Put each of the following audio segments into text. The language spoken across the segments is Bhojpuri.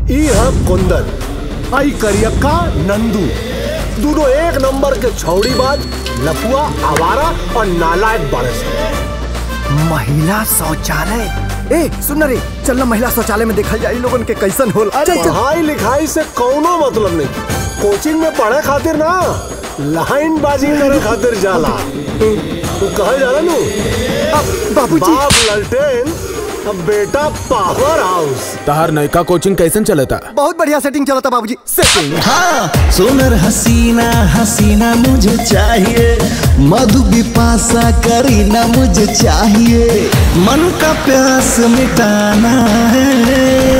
ई है कुंदन आई करियक्का नंदू दोनों एक नंबर के छौड़ी बाज लफुआ आवारा और नालायक बरस महिला शौचालय ए सुन रे चल ना महिला शौचालय में देखल जाए लोगन के कैसन होल अरे पढ़ाई लिखाई से कौनो मतलब नहीं कोचिंग में पढ़े खातिर ना लाइन बाजी करे खातिर जाला तू कहे जाला नू बाबूजी बाप ललटेन अब बेटा पावर हाउस तहार नयका कोचिंग कैसन चलता बहुत बढ़िया सेटिंग चलता बाबूजी सेटिंग हाँ सुनर हसीना हसीना मुझे चाहिए मधु बिपासा करीना मुझे चाहिए मन का प्यास मिटाना है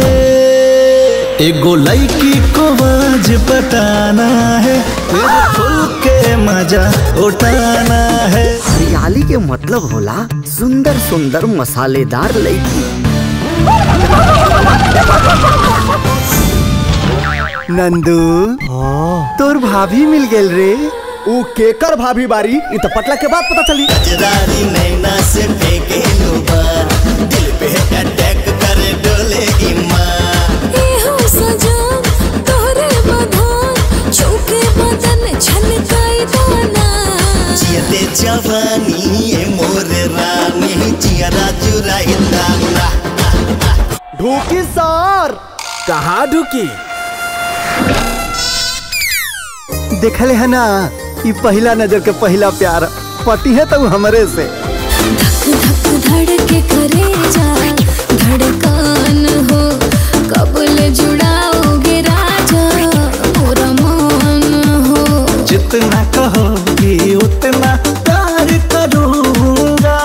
एगो लड़की को आज पटाना है फिर खुल के मजा उठाना है हरियाली के मतलब होला सुंदर सुंदर मसालेदार लड़की नंदू तोर भाभी मिल गेल रे ऊ केकर भाभी बारी इ तो पटला के बाद पता चली कजरारी नैना से फेंके लुबार दिल पे अटैक करे डोले ईमान हो सजन तोरे बधान छूके बदन छलकाई दाना जियते जवानी ये मोर रानी जियरा चुराई दाना ढूकी सर कहाँ ढुकी देखले है ना ई पहला नजर के पहला प्यार पति है तो हमरे से धक धक धड़के करे जा धड़कन हो कबल जुड़ाओगे राजा मोरा मन हो जितना कहोगी उतना प्यार करूंगा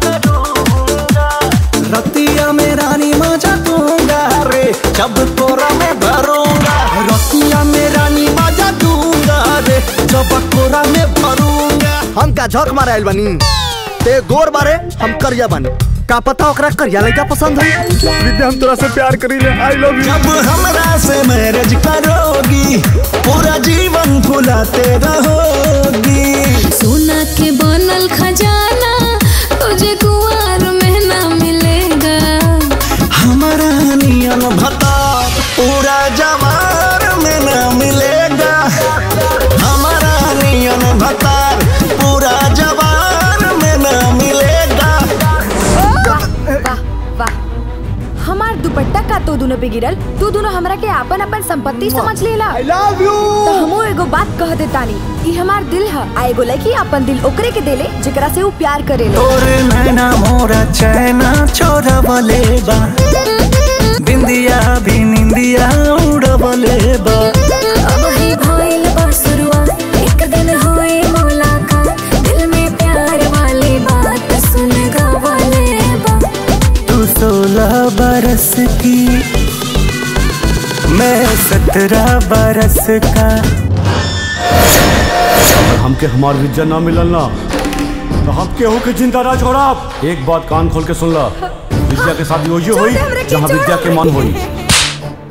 रतिया में रानी मजा दूंगा रे जब कोरा में भरूंगा रतिया में रानी मजा दूंगा रे जब कोरा में भरूंगा हम का झक मारे आइल बनी ते गोर बारे हम करिया बनी का पता ओकरा करिया लड़का पसंद है विद्या हम तोरा से प्यार करी ले आई लव जब हमरा से मैरिज करोगी पूरा जीवन भुलाते रहोगी सोना के बनल खजाना तुझे कुआर में ना मिलेगा हमारा नियन भता पूरा जवार में न मिलेगा हमारा नियन भता पूरा जवार में न मिलेगा वाह वाह हमार दुपट्टा का तो दोनों पे गिरल तू दोनों हमरा के आपन अपन संपत्ति समझ लेला आई लव यू तो हमू एगो बात कह देतानी ई हमार दिल है आ एगो लड़की अपन दिल ओकरे के देले जेकरा से वो प्यार करेले तोरे नैना मोरा चैना छोरा बलेबा बिंदिया भी निंदिया उड़बलेबा अब ही भइल बा शुरुआत एक दिन होई मुलाकात दिल में प्यार वाली बात सुन गवाले बा तू सोलह बरस की मैं सत्रह बरस का हमके हमार विद्या ना मिलल ना तो हम केहू के जिंदा ना छोड़ा एक बात कान खोल के सुन ला विद्या के साथ यो हुई छोड़ हमरे के, जहाँ छोड़ विद्या के हमरे मान के। होई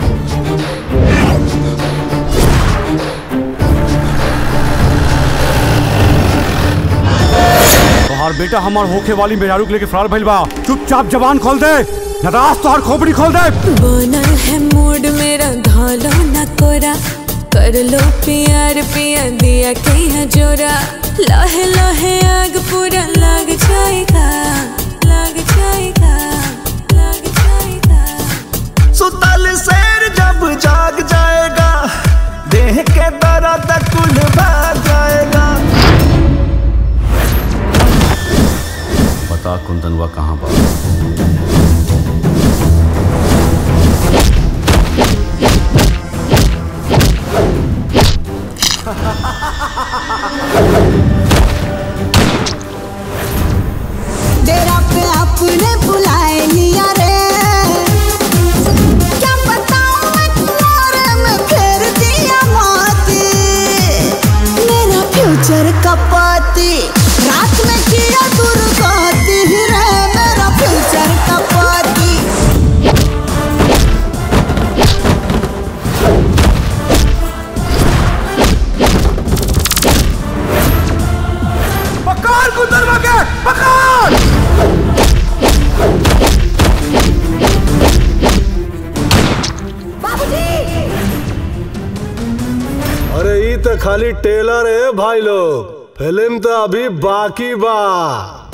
तोहार बेटा हमार होखे वाली मेहरारू के लेके फरार भइल बा चुपचाप जबान खोल दे न तो आज तोहार खोपड़ी खोल दे बनल है मूड मेरा धालो न कोरा कर लो प्यार पिया दिया कहीं जोरा लहे लहे आग पूरा लग जाएगा लग जाएगा लग जाएगा सुतल शेर जब जाग जाएगा देह के दर्द कुल भाग जाएगा बता कुंदनवा कहाँ बा डेरा पे अपने बुलाए लिया रे क्या बताऊं मैं तुम्हारे में फेर दिया मोती मेरा फ्यूचर का पाती रात में किया दुर्गति रे मेरा अरे ई तो खाली टेलर है भाई लोग फिल्म तो अभी बाकी बा